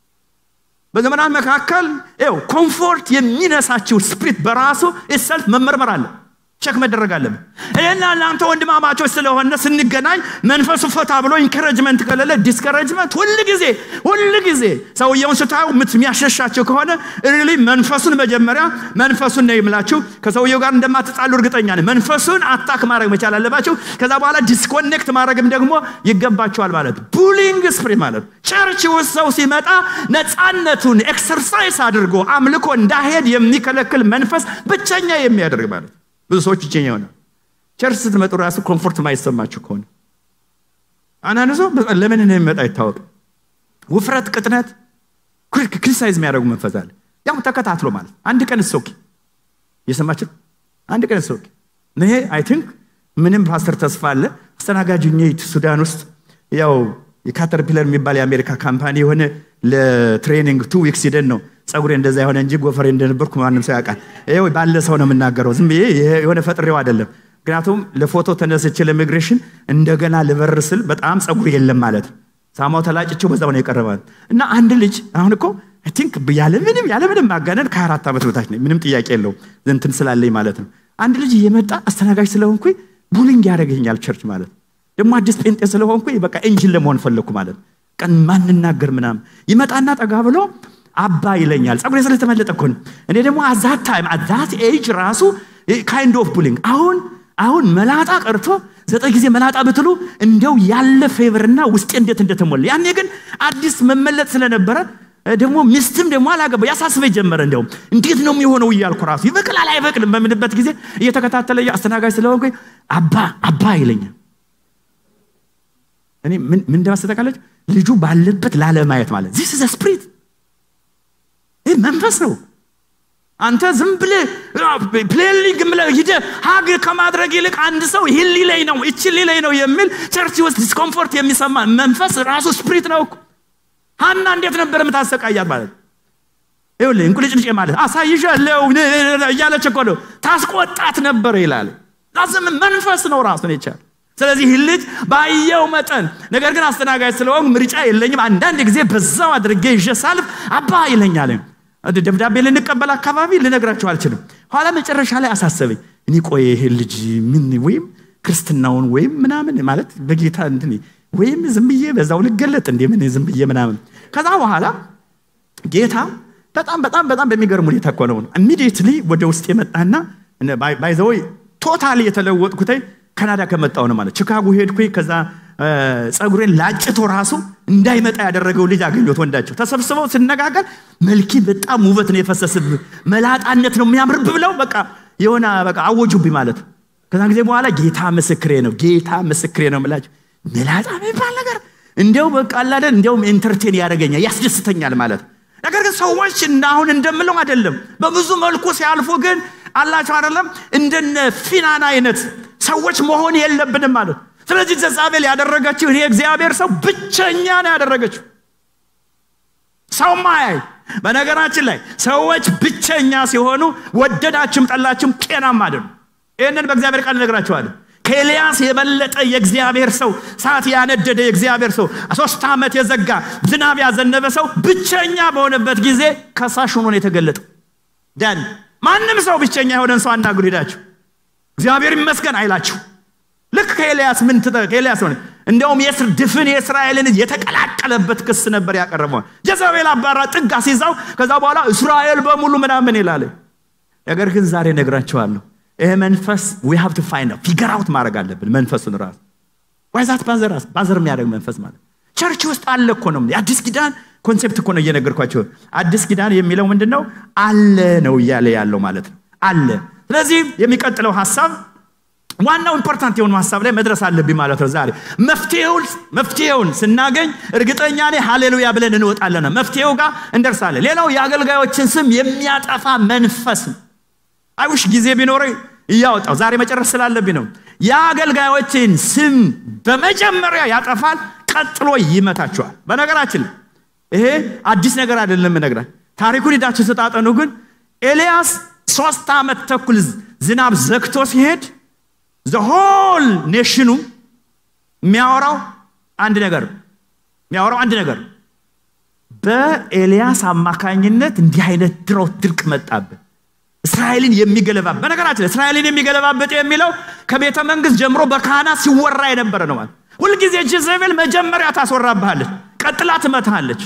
በዘመናት መካከል ው ኮምፎርት የሚነሳችው ስፕሪት በራሱ ሰልፍ መመርመር አለ ቸክ መደረግ አለብን ይህና እናንተ ወንድማማቾች ስለሆነ ስንገናኝ መንፈሱ ፈታ ብሎ ኢንከረጅመንት ከሌለ ዲስከረጅመንት ሁል ጊዜ ሁል ጊዜ ሰውየውን ስታዩ የሚያሸሻቸው ከሆነ ሪሊ መንፈሱን መጀመሪያ መንፈሱን ነው የምላችሁ ከሰውየው ጋር እንደማትጣሉ እርግጠኛ ነኝ መንፈሱን አታክ ማድረግ መቻል አለባቸው ከዛ በኋላ ዲስኮኔክት ማድረግም ደግሞ ይገባቸዋል ማለት ቡሊንግ ስፕሪት ማለት ቸርች ውስጥ ሰው ሲመጣ ነፃነቱን ኤክሰርሳይዝ አድርጎ አምልኮ እንዳሄድ የሚከለክል መንፈስ ብቸኛ የሚያደርግ ማለት ብዙ ሰዎች ብቸኛ ይሆናል ቸርች ስትመጡ ራሱ ኮምፎርት ማይሰማችሁ ከሆነ አንዳንድ ሰው ለምን እንደሚመጣ አይታወቅም ውፍረት ቅጥነት ክሪቲሳይዝ የሚያደርጉ መንፈስ አለ ያው ተከታትሎ ማለት አንድ ቀን እሶኪ እየሰማችሁ አንድ ቀን እሶኪ ይሄ አይ ቲንክ ምንም ፓስተር ተስፋ አለ አስተናጋጅ ሱዳን ውስጥ ያው የካተርፒለር የሚባል የአሜሪካ ካምፓኒ የሆነ ለትሬኒንግ ቱ ዊክስ ሂደን ነው ጸጉሬ እንደዛ የሆነ እንጂ ጎፈሬ እንደነበርኩ ማንም ሰው ያውቃል። ይኸው ባለ ሰው ነው የምናገረው። ዝም ብዬ የሆነ ፈጥሬው አይደለም። ምክንያቱም ለፎቶ ተነስቼ ለኢሚግሬሽን እንደገና ልበር ስል በጣም ጸጉር የለም ማለት ነው። ሳማው ተላጭቸው በዛው ነው የቀረባል እና አንድ ልጅ አሁን እኮ አይ ቲንክ ያለምንም ያለምንም ማጋነን ከአራት ዓመት በታች ነኝ። ምንም ጥያቄ የለውም እንትን ስላለኝ ማለት ነው። አንድ ልጅ እየመጣ አስተናጋጅ ስለሆንኩኝ ቡሊንግ ያደረገኛል ቸርች ማለት ነው። ደግሞ አዲስ ጴንጤ ስለሆንኩኝ በቃ ኢንጂን ለመሆን ፈለግኩ ማለት ነው። ቀን ማንናገር ምናምን ይመጣና ጠጋ ብሎ አባ ይለኛል። ጸጉሬ ስለተመለጠ እኮ ነው። እኔ ደግሞ አዛት ታይም አዛት ኤጅ ራሱ ካይንድ ኦፍ ቡሊንግ አሁን አሁን መላጣ ቀርቶ ዘጠኝ ጊዜ መላጣ ብትሉ እንደው ያለ ፌቨርና ውስጤ እንዴት እንደተሞላ ያኔ ግን አዲስ መመለጥ ስለነበረ ደግሞ ሚስትም ደግሞ አላገባ ያሳስበኝ ጀመረ። እንደውም እንዴት ነው የሚሆነው እያልኩ ራሱ ይበቅላል አይበቅልም በምንበት ጊዜ እየተከታተለ አስተናጋጅ ስለሆንኩ አባ አባ ይለኛል። እኔ ምን እንደማስተካከለች ልጁ ባለበት ላለማየት ማለት ዚስ ዘ ስፕሪት ይህ መንፈስ ነው። አንተ ዝም ብለህ ፕሌሊንግ ብለህ ሂደህ ሀግ ከማድረግ ይልቅ አንድ ሰው ይህን ሊለኝ ነው እቺ ሊለኝ ነው የሚል ቸርች ውስጥ ዲስኮምፎርት የሚሰማ መንፈስ ራሱ ስፕሪት ነው እኮ። ሀና እንዴት ነበር የምታሰቃያት ማለት ይኸውልህ እንቁልጭልጭ ማለት አሳይሻለሁ እያለች እኮ ነው ታስቆጣት ነበር ይላል። ዛዝም መንፈስ ነው ራሱን የቻለ ስለዚህ ይህ ልጅ ባየው መጠን ነገር ግን አስተናጋጅ ስለሆን ምርጫ የለኝም። አንዳንድ ጊዜ በዛው አድርጌ ይዤ ሳልፍ አባ ይለኛል። ደብዳቤ ልንቀበል አካባቢ ልነግራቸው አልችልም። ኋላ መጨረሻ ላይ አሳሰበኝ። እኔ ቆይ ይሄ ልጅ ምን ወይም ክርስትናውን ወይም ምናምን ማለት በጌታ እንትን ወይም ዝም ብዬ በዛው ልገለጥ እንዴ ምን ዝም ብዬ ምናምን። ከዛ በኋላ ጌታ በጣም በጣም በጣም በሚገርም ሁኔታ እኮ ነው ኢሚዲየትሊ ወደ ውስጥ የመጣና ባይዘወይ ቶታሊ የተለወጥኩተኝ ካናዳ ከመጣው ነው ማለት ቺካጎ ሄድኩኝ። ከዛ ጸጉሬን ላጭቶ ራሱ እንዳይመጣ ያደረገው ልጅ አገኘሁት። ወንዳቸው ተሰብስበው ስነጋገር መልኪ በጣም ውበት ነው የፈሰስብህ፣ መላጣነት ነው የሚያምርብህ ብለው በቃ የሆነ በቃ አወጁብኝ ማለት ነው። ከዛ ጊዜ በኋላ ጌታ ምስክሬ ነው፣ ጌታ ምስክሬ ነው የምላቸው መላጣ የሚባል ነገር እንዲያው በቃ አላደን እንዲያውም ኢንተርቴን ያደረገኛል ያስደስተኛል ማለት ነው። ነገር ግን ሰዎች አሁን እንደምለው አይደለም። በብዙ መልኩ ሲያልፉ ግን አላቸው አይደለም እንደነ ፊናን አይነት ሰዎች መሆን የለብንም ማለት ስለዚህ ዘዛቤል ያደረገችው ይሄ እግዚአብሔር ሰው ብቸኛ ነው ያደረገችው ሰው ማያይ በነገራችን ላይ ሰዎች ብቸኛ ሲሆኑ ወደዳችም ጠላችም ጤናማ አይደሉም ይህንን በእግዚአብሔር ቃል እነግራችኋለሁ ከኤልያስ የበለጠ የእግዚአብሔር ሰው ሰዓት ያነደደ የእግዚአብሔር ሰው ሶስት ዓመት የዘጋ ዝናብ ያዘነበ ሰው ብቸኛ በሆነበት ጊዜ ከሳሽ ሆኖ ነው የተገለጠው ዳን ማንም ሰው ብቸኛ የሆነን ሰው አናግሩ ሄዳችሁ እግዚአብሔር ይመስገን አይላችሁ ልክ ከኤልያስ ምን ከኤልያስ ሆነ እንደውም የስር ድፍን የእስራኤልን የተቀላቀለበት ክስ ነበር ያቀረበው ጀዘቤል አባራ ጥግ አስይዛው ከዛ በኋላ እስራኤል በሙሉ ምናምን ይላል ነገር ግን ዛሬ ነግራቸዋለሁ ይሄ መንፈስ ዊ ሃቭ ቱ ፋይንድ ፊገር አውት ማድረግ አለብን መንፈሱን ራሱ ዋይዛት ባዘር ባዘር የሚያደርግ መንፈስ ማለት ቸርች ውስጥ አለ እኮ ነው የአዲስ ኪዳን ኮንሴፕት እኮ ነው እየነገርኳቸው አዲስ ኪዳን የሚለው ምንድን ነው አለ ነው እያለ ያለው ማለት ነው አለ ስለዚህ የሚቀጥለው ሀሳብ ዋናው ኢምፖርታንት የሆኑ ሀሳብ ላይ መድረስ አለብኝ ማለት ነው ዛሬ መፍትሄውን ስናገኝ እርግጠኛ ኔ ሃሌሉያ ብለን እንወጣለን መፍትሄው ጋር እንደርሳለን ሌላው የአገልጋዮችን ስም የሚያጠፋ መንፈስ ነው አይውሽ ጊዜ ቢኖረ እያወጣው ዛሬ መጨረስ ስላለብኝ ነው የአገልጋዮችን ስም በመጀመሪያ ያጠፋል ቀጥሎ ይመታቸዋል በነገራችን ይሄ አዲስ ነገር አይደለም ነግራል ታሪኩን ሂዳችሁ ስጣጠኑ ግን ኤልያስ ሶስት ዓመት ተኩል ዝናብ ዘግቶ ሲሄድ ዘሆል ኔሽኑ የሚያወራው አንድ ነገር የሚያወራው አንድ ነገር በኤልያስ አማካኝነት እንዲህ አይነት ድሮት ድርቅ መጣብን እስራኤልን የሚገለባበት በነገራችን እስራኤልን የሚገለባበት የሚለው ከቤተ መንግስት ጀምሮ በካህናት ሲወራ የነበረ ነው ማለት ሁልጊዜ ጀዘቤል መጀመሪያ ታስወራብሃለች ቀጥላ ትመታሃለች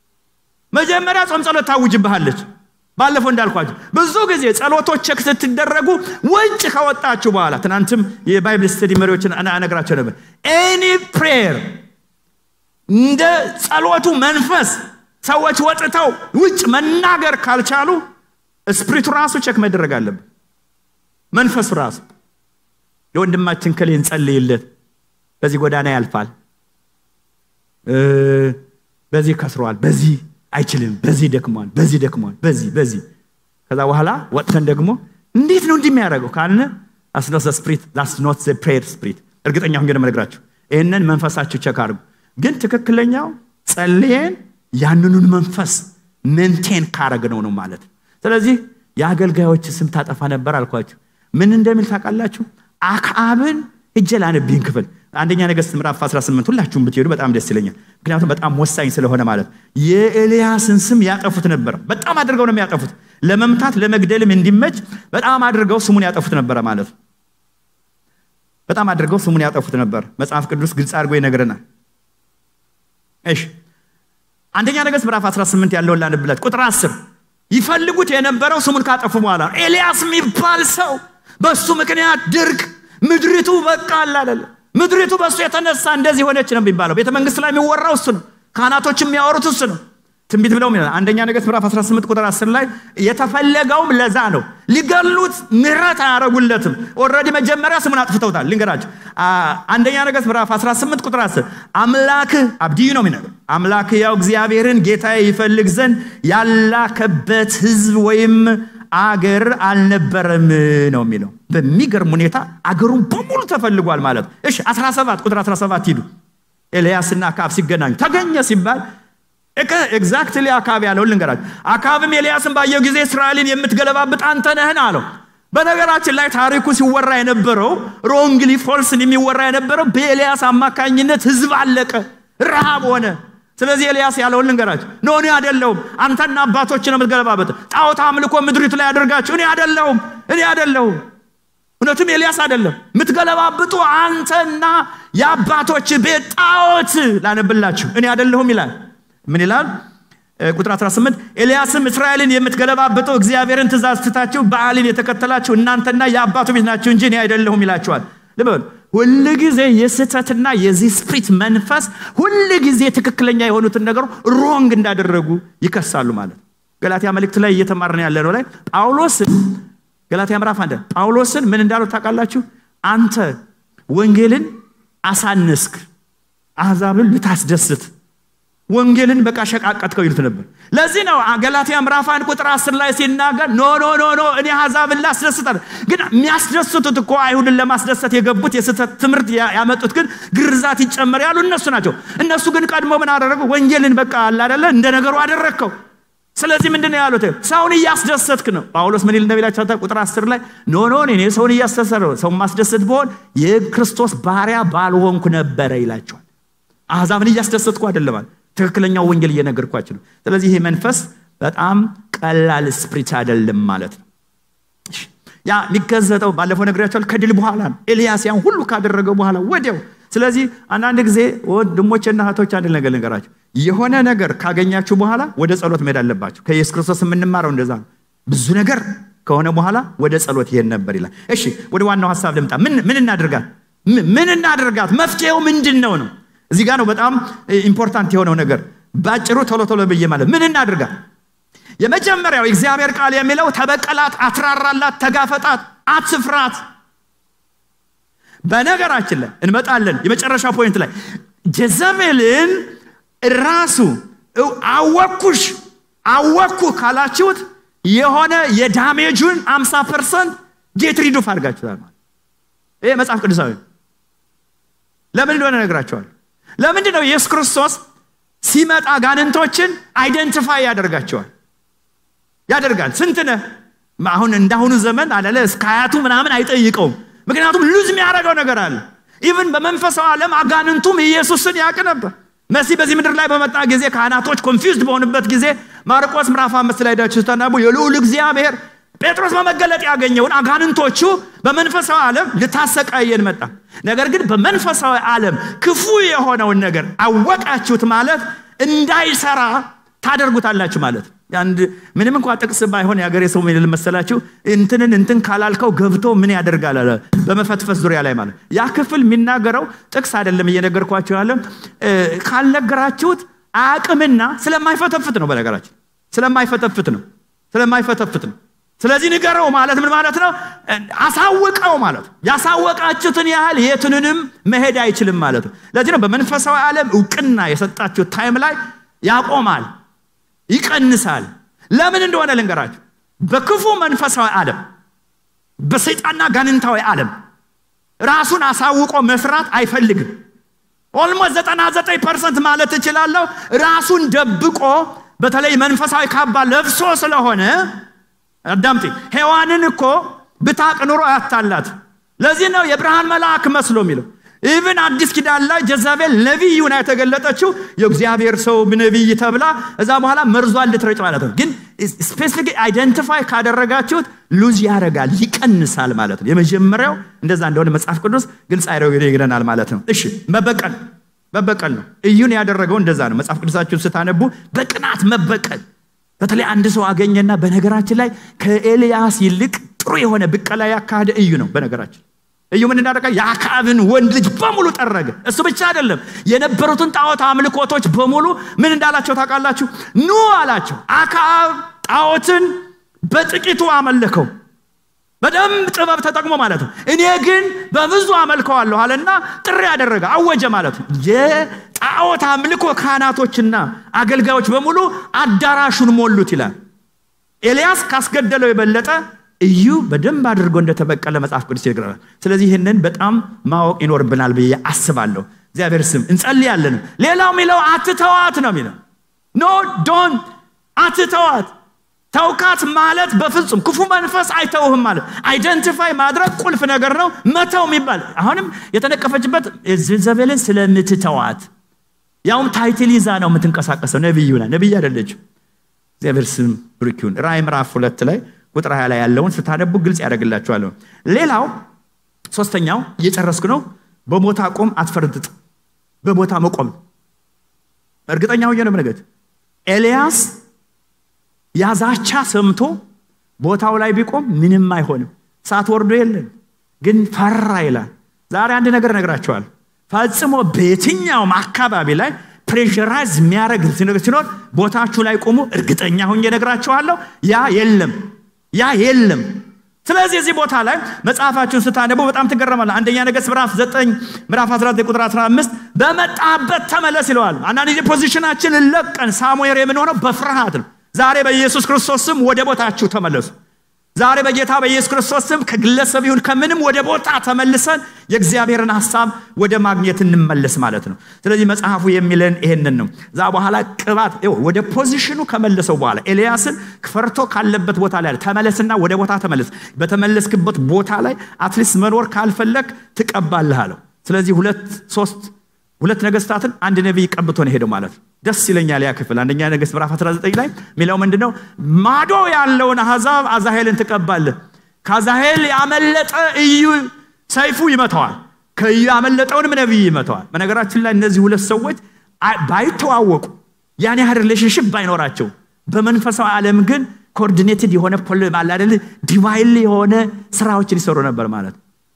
መጀመሪያ ጾም ጸሎት ታውጅብሃለች ባለፈው እንዳልኳቸው ብዙ ጊዜ ጸሎቶች ቸክ ስትደረጉ ውጭ ከወጣችሁ በኋላ ትናንትም የባይብል ስተዲ መሪዎችን አነግራቸው ነበር ኤኒ ፕሬየር እንደ ጸሎቱ መንፈስ ሰዎች ወጥተው ውጭ መናገር ካልቻሉ ስፕሪቱ ራሱ ቸክ መደረግ አለብን መንፈሱ ራሱ ለወንድማችን ከሌ እንጸልይለት በዚህ ጎዳና ያልፋል በዚህ ከስሯል በዚህ አይችልም በዚህ ደክሟል በዚህ ደክሟል በዚህ በዚህ ከዛ በኋላ ወጥተን ደግሞ እንዴት ነው እንዲህ የሚያደርገው ካልነ አስኖት ስፕሪት ኖት ፕሬየር ስፕሪት እርግጠኛ ሁን ግን መነግራችሁ ይህንን መንፈሳችሁ ቸክ አድርጉ ግን ትክክለኛው ጸልየን ያንኑን መንፈስ ሜንቴን ካረግነው ነው ማለት ነው ስለዚህ የአገልጋዮች ስም ታጠፋ ነበር አልኳችሁ ምን እንደሚል ታውቃላችሁ አክዓብን እጀ ላነብህን ክፍል አንደኛ ነገስት ምዕራፍ 18 ሁላችሁም ብትሄዱ በጣም ደስ ይለኛል ምክንያቱም በጣም ወሳኝ ስለሆነ ማለት የኤልያስን ስም ያጠፉት ነበር በጣም አድርገው ነው የሚያጠፉት ለመምታት ለመግደልም እንዲመች በጣም አድርገው ስሙን ያጠፉት ነበረ ማለት ነው በጣም አድርገው ስሙን ያጠፉት ነበር መጽሐፍ ቅዱስ ግልጽ አድርጎ ይነግረናል እሺ አንደኛ ነገስት ምዕራፍ 18 ያለውን ላንብላት ቁጥር 10 ይፈልጉት የነበረው ስሙን ካጠፉ በኋላ ኤልያስ የሚባል ሰው በሱ ምክንያት ድርቅ ምድሪቱ በቃ አላደለ ምድሪቱ በእሱ የተነሳ እንደዚህ ሆነች ነው የሚባለው ቤተ መንግስት ላይ የሚወራው እሱ ነው ካህናቶች የሚያወሩት እሱ ነው ትንቢት ብለው ይላል አንደኛ ነገስት ምዕራፍ 18 ቁጥር 10 ላይ የተፈለገውም ለዛ ነው ሊገሉት ምህረት አያረጉለትም ኦረዲ መጀመሪያ ስሙን አጥፍተውታል ልንገራቸው አንደኛ ነገስት ምዕራፍ 18 ቁጥር 10 አምላክህ አብድዩ ነው የሚነገር አምላክ ያው እግዚአብሔርን ጌታ ይፈልግ ዘንድ ያላከበት ህዝብ ወይም አገር አልነበረም ነው የሚለው በሚገርም ሁኔታ አገሩን በሙሉ ተፈልጓል ማለት እሺ 17 ቁጥር 17 ሂዱ ኤልያስና አካብ ሲገናኙ ተገኘ ሲባል ኤግዛክትሊ አካብ ያለውን ልንገራችሁ አካብም ኤልያስን ባየው ጊዜ እስራኤልን የምትገለባብጥ አንተ ነህን አለው በነገራችን ላይ ታሪኩ ሲወራ የነበረው ሮንግሊ ፎልስን የሚወራ የነበረው በኤልያስ አማካኝነት ህዝብ አለቀ ረሃብ ሆነ ስለዚህ ኤልያስ ያለውን ልንገራችሁ ኖ እኔ አደለውም አንተና አባቶች ነው የምትገለባበጥ ጣዖት አምልኮ ምድሪቱ ላይ ያደርጋችሁ እኔ አደለውም እኔ አደለውም እውነትም ኤልያስ አይደለም የምትገለባብጡ አንተና የአባቶች ቤት ጣዖት ላነብላችሁ እኔ አደለሁም ይላል ምን ይላል ቁጥር 18 ኤልያስም እስራኤልን የምትገለባብጠው እግዚአብሔርን ትእዛዝ ትታችሁ በዓልን የተከተላችሁ እናንተና የአባቱ ቤት ናቸው እንጂ እኔ አይደለሁም ይላችኋል ልበል ሁል ጊዜ የስህተትና የዚህ ስፕሪት መንፈስ ሁል ጊዜ ትክክለኛ የሆኑትን ነገሩ ሮንግ እንዳደረጉ ይከሳሉ ማለት ገላትያ መልእክት ላይ እየተማርን ያለ ነው ላይ ጳውሎስን ገላትያ ምዕራፍ አንድ ጳውሎስን ምን እንዳለው ታውቃላችሁ አንተ ወንጌልን አሳነስክ አሕዛብን ልታስደስት ወንጌልን በቃ ሸቃቀጥከው ይሉት ነበር ለዚህ ነው ገላትያ ምዕራፍ አንድ ቁጥር አስር ላይ ሲናገር ኖ ኖ ኖ ኖ እኔ አሕዛብን ላስደስታል ግን የሚያስደስቱት እኮ አይሁድን ለማስደሰት የገቡት የስህተት ትምህርት ያመጡት ግን ግርዛት ይጨመር ያሉ እነሱ ናቸው እነሱ ግን ቀድሞ ምን አደረጉ ወንጌልን በቃ አላደለ እንደ ነገሩ አደረግከው ስለዚህ ምንድን ነው ያሉት ሰውን እያስደሰትክ ነው ጳውሎስ ምን ይል እንደሚላቸው ቁጥር አስር ላይ ኖ ኖ እኔ ሰውን እያስደሰት ነው ሰው ማስደሰት በሆን የክርስቶስ ባሪያ ባልሆንኩ ነበረ ይላቸዋል አሕዛብን እያስደሰትኩ አይደለማል ትክክለኛው ወንጌል እየነገርኳችሁ ነው ስለዚህ ይሄ መንፈስ በጣም ቀላል ስፕሪት አይደለም ማለት ነው ያ የሚገዘጠው ባለፈው ነግሬያቸዋል ከድል በኋላ ነው ኤልያስ ያን ሁሉ ካደረገው በኋላ ወዲያው ስለዚህ አንዳንድ ጊዜ ወንድሞችና እህቶች አንድ ነገር ልንገራቸው የሆነ ነገር ካገኛችሁ በኋላ ወደ ጸሎት መሄድ አለባችሁ ከኢየሱስ ክርስቶስ የምንማረው እንደዛ ነው ብዙ ነገር ከሆነ በኋላ ወደ ጸሎት ይሄድ ነበር ይላል እሺ ወደ ዋናው ሀሳብ ልምጣ ምን እናድርጋት ምን እናድርጋት መፍትሄው ምንድን ነው ነው እዚህ ጋር ነው በጣም ኢምፖርታንት የሆነው ነገር ባጭሩ ቶሎ ቶሎ ብዬ ማለት ምን እናድርጋት የመጀመሪያው እግዚአብሔር ቃል የሚለው ተበቀላት አትራራላት ተጋፈጣት አትፍራት በነገራችን ላይ እንመጣለን የመጨረሻ ፖይንት ላይ ጀዘቤልን ራሱ አወኩሽ አወኩ ካላችሁት የሆነ የዳሜጁን 50 ፐርሰንት ጌት ሪዱፍ አድርጋችሁታል ማለት ይሄ መጽሐፍ ቅዱሳዊ ለምን እንደሆነ ነግራቸዋል ለምንድን ነው ኢየሱስ ክርስቶስ ሲመጣ ጋንንቶችን አይደንቲፋይ ያደርጋቸዋል ያደርጋል ስንት ነህ አሁን እንዳሁኑ ዘመን አለለ እስከ ሀያቱ ምናምን አይጠይቀውም ምክንያቱም ሉዝ የሚያደርገው ነገር አለ ኢቭን በመንፈሳዊ ዓለም አጋንንቱም ኢየሱስን ያውቅ ነበር መሲህ በዚህ ምድር ላይ በመጣ ጊዜ ካህናቶች ኮንፊውዝድ በሆኑበት ጊዜ ማርቆስ ምዕራፍ አምስት ላይ ዳችሁ ስታነቡ የልዑል እግዚአብሔር ጴጥሮስ በመገለጥ ያገኘውን አጋንንቶቹ በመንፈሳዊ ዓለም ልታሰቃየን መጣ ነገር ግን በመንፈሳዊ ዓለም ክፉ የሆነውን ነገር አወቃችሁት ማለት እንዳይሰራ ታደርጉታላችሁ ማለት አንድ ምንም እንኳ ጥቅስ ባይሆን የሀገሬ ሰው ምን መሰላችሁ እንትንን እንትን ካላልከው ገብቶ ምን ያደርጋል አለ በመፈትፈት ዙሪያ ላይ ማለት ያ ክፍል የሚናገረው ጥቅስ አይደለም እየነገርኳቸው ያለ ካልነገራችሁት አቅምና ስለማይፈተፍት ነው በነገራችን ስለማይፈተፍት ነው ስለማይፈተፍት ነው ስለዚህ ንገረው ማለት ምን ማለት ነው አሳውቀው ማለት ነው ያሳወቃችሁትን ያህል የትንንም መሄድ አይችልም ማለት ነው ለዚህ ነው በመንፈሳዊ ዓለም እውቅና የሰጣችሁ ታይም ላይ ያቆማል ይቀንሳል ለምን እንደሆነ ልንገራችሁ በክፉ መንፈሳዊ ዓለም በሰይጣንና ጋንንታዊ ዓለም ራሱን አሳውቆ መስራት አይፈልግም። ኦልሞስት 99 ፐርሰንት ማለት እችላለሁ ራሱን ደብቆ በተለይ መንፈሳዊ ካባ ለብሶ ስለሆነ አዳምጤ ሔዋንን እኮ ብታቅ ኑሮ አያታላት። ለዚህ ነው የብርሃን መልአክ መስሎ የሚለው። ኢቭን አዲስ ኪዳን ላይ ጀዛቤል ነቢይ ሆና የተገለጠችው የእግዚአብሔር ሰው ነቢይ ተብላ እዛ በኋላ መርዟን ልትረጭ ማለት ነው። ግን ስፔሲፊክ አይደንቲፋይ ካደረጋችሁት ሉዝ ያደርጋል ይቀንሳል ማለት ነው። የመጀመሪያው እንደዛ እንደሆነ መጽሐፍ ቅዱስ ግልጽ ይነግረናል ማለት ነው። እሺ መበቀል መበቀል ነው። እዩን ያደረገው እንደዛ ነው። መጽሐፍ ቅዱሳችሁን ስታነቡ በቅናት መበቀል በተለይ አንድ ሰው አገኘና በነገራችን ላይ ከኤልያስ ይልቅ ጥሩ የሆነ ብቀላ ያካሄደ እዩ ነው። በነገራችን እዩ ምን እንዳደረገ የአክዓብን ወንድ ልጅ በሙሉ ጠረገ። እሱ ብቻ አይደለም የነበሩትን ጣዖት አምልኮቶች በሙሉ ምን እንዳላቸው ታውቃላችሁ? ኑ አላቸው። አክዓብ ጣዖትን በጥቂቱ አመለከው፣ በደንብ ጥበብ ተጠቅሞ ማለት ነው። እኔ ግን በብዙ አመልከዋለሁ አለና ጥሪ ያደረገ አወጀ ማለት ነው። የጣዖት አምልኮ ካህናቶችና አገልጋዮች በሙሉ አዳራሹን ሞሉት ይላል። ኤልያስ ካስገደለው የበለጠ እዩ በደንብ አድርጎ እንደተበቀለ መጽሐፍ ቅዱስ ይነግረናል። ስለዚህ ይህንን በጣም ማወቅ ይኖርብናል ብዬ አስባለሁ። እግዚአብሔር ስም እንጸልያለን። ሌላው የሚለው አትተዋት ነው የሚለው ኖ ዶን አትተዋት። ተውካት ማለት በፍጹም ክፉ መንፈስ አይተውህም ማለት አይደንቲፋይ ማድረግ ቁልፍ ነገር ነው። መተው የሚባል አሁንም የተነቀፈችበት ዘቤልን ስለምትተዋት ያውም ታይትል ይዛ ነው የምትንቀሳቀሰው። ነቢይ ሆና ነቢይ አይደለችም። እግዚአብሔር ስም ብሩክ ይሁን። ራእይ ምዕራፍ ሁለት ላይ ቁጥር 20 ላይ ያለውን ስታነቡ ግልጽ ያደርግላችኋል። ሌላው ሶስተኛው እየጨረስኩ ነው። በቦታ ቆም አትፈርጥጥ። በቦታ መቆም እርግጠኛ ሆኜ ነው ምነገት ኤልያስ ያዛቻ ሰምቶ ቦታው ላይ ቢቆም ምንም አይሆንም። እሳት ወርዶ የለን ግን ፈራ ይላል። ዛሬ አንድ ነገር ነግራቸዋል። ፈጽሞ በየትኛውም አካባቢ ላይ ፕሬሸራይዝ የሚያደርግ ነገር ሲኖር ቦታችሁ ላይ ቆሙ። እርግጠኛ ሆኜ ነግራችኋለሁ፣ ያ የለም ያ የለም። ስለዚህ እዚህ ቦታ ላይ መጽሐፋችሁን ስታነቡ በጣም ትገረማለ። አንደኛ ነገሥት ምዕራፍ 9 ምዕራፍ 19 ቁጥር 15 በመጣበት ተመለስ ይለዋል። አንዳንድ ጊዜ ፖዚሽናችን ለቀን ሳሙኤል የምንሆነው በፍርሃት ነው። ዛሬ በኢየሱስ ክርስቶስ ስም ወደ ቦታችሁ ተመለሱ። ዛሬ በጌታ በኢየሱስ ክርስቶስ ስም ከግለሰብ ይሁን ከምንም ወደ ቦታ ተመልሰን የእግዚአብሔርን ሀሳብ ወደ ማግኘት እንመለስ ማለት ነው። ስለዚህ መጽሐፉ የሚለን ይሄንን ነው። እዛ በኋላ ቅባት ወደ ፖዚሽኑ ከመለሰው በኋላ ኤልያስን ፈርቶ ካለበት ቦታ ላይ ተመለስና ወደ ቦታ ተመለስ። በተመለስክበት ቦታ ላይ አትሊስት መኖር ካልፈለግ ትቀባልህ አለው። ስለዚህ ሁለት ሶስት ሁለት ነገስታትን አንድ ነቢይ ቀብቶ ነው ሄደው ማለት ነው። ደስ ይለኛል ያ ክፍል አንደኛ ነገሥት ምዕራፍ 19 ላይ የሚለው ምንድን ነው? ማዶ ያለውን አሕዛብ አዛሄልን ትቀባለህ። ከአዛሄል ያመለጠ እዩ ሰይፉ ይመተዋል፣ ከእዩ ያመለጠውንም ነቢይ ይመተዋል። በነገራችን ላይ እነዚህ ሁለት ሰዎች ባይተዋወቁ ያን ያህል ሪሌሽንሽፕ ባይኖራቸው በመንፈሳዊ ዓለም ግን ኮኦርዲኔትድ የሆነ አላደል ዲቫይል የሆነ ስራዎችን ይሰሩ ነበር ማለት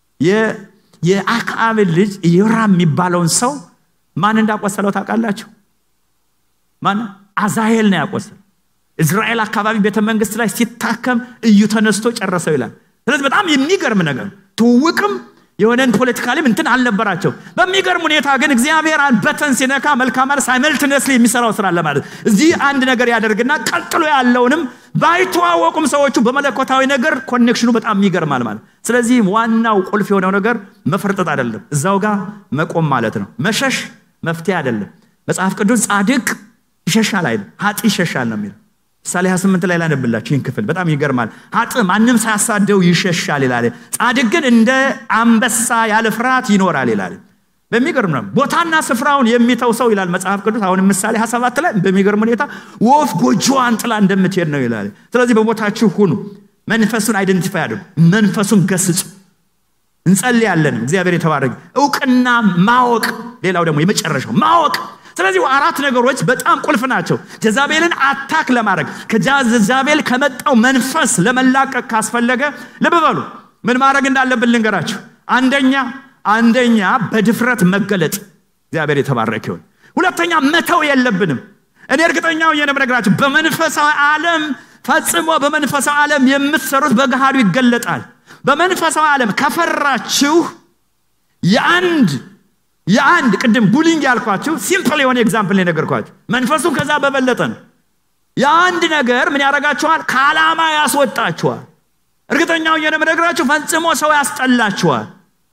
የአክዓብን ልጅ ኢዮራም የሚባለውን ሰው ማን እንዳቆሰለው ታውቃላችሁ? ማን? አዛሄል ነው ያቆሰለው። እስራኤል አካባቢ ቤተ መንግስት ላይ ሲታከም እዩ ተነስቶ ጨረሰው ይላል። ስለዚህ በጣም የሚገርም ነገር ትውውቅም የሆነን ፖለቲካሊም እንትን አልነበራቸው። በሚገርም ሁኔታ ግን እግዚአብሔር በተን ሲነካ መልካም ማለት ሳይመልትነስሊ የሚሰራው ስራ አለ ማለት እዚህ አንድ ነገር ያደርግና ቀጥሎ ያለውንም ባይተዋወቁም ሰዎቹ በመለኮታዊ ነገር ኮኔክሽኑ በጣም ይገርማል ማለት ስለዚህ ዋናው ቁልፍ የሆነው ነገር መፈርጠጥ አይደለም፣ እዛው ጋር መቆም ማለት ነው። መሸሽ መፍትሄ አይደለም። መጽሐፍ ቅዱስ ጻድቅ ይሸሻል አይደል፣ ሀጢ ይሸሻል ነው የሚለው ምሳሌ 28 ላይ ላነብላችሁ ይህን ክፍል በጣም ይገርማል። ሀጥ ማንም ሳያሳደው ይሸሻል ይላል። ጻድቅ ግን እንደ አንበሳ ያለ ፍርሃት ይኖራል ይላል። በሚገርም ነው ቦታና ስፍራውን የሚተው ሰው ይላል መጽሐፍ ቅዱስ። አሁን ምሳሌ 27 ላይ በሚገርም ሁኔታ ወፍ ጎጆዋን ጥላ እንደምትሄድ ነው ይላል። ስለዚህ በቦታችሁ ሁኑ፣ መንፈሱን አይደንቲፋይ አድርጉ፣ መንፈሱን ገስጹ። እንጸልያለን። እግዚአብሔር የተባረከ እውቅና ማወቅ፣ ሌላው ደግሞ የመጨረሻው ማወቅ ስለዚህ አራት ነገሮች በጣም ቁልፍ ናቸው። ጀዛቤልን አታክ ለማድረግ ከጀዛቤል ከመጣው መንፈስ ለመላቀቅ ካስፈለገ ልብ በሉ ምን ማድረግ እንዳለብን ልንገራችሁ። አንደኛ አንደኛ በድፍረት መገለጥ፣ እግዚአብሔር የተባረከ ይሁን። ሁለተኛ መተው የለብንም። እኔ እርግጠኛው የነብነግራችሁ በመንፈሳዊ ዓለም ፈጽሞ በመንፈሳዊ ዓለም የምትሰሩት በገሃዱ ይገለጣል። በመንፈሳዊ ዓለም ከፈራችሁ የአንድ የአንድ ቅድም ቡሊንግ ያልኳችሁ ሲምፕል የሆነ ኤግዛምፕል የነገርኳችሁ መንፈሱን ከዛ በበለጠ ነው። የአንድ ነገር ምን ያደርጋችኋል? ከዓላማ ያስወጣችኋል። እርግጠኛው የምነግራችሁ ፈጽሞ ሰው ያስጠላችኋል።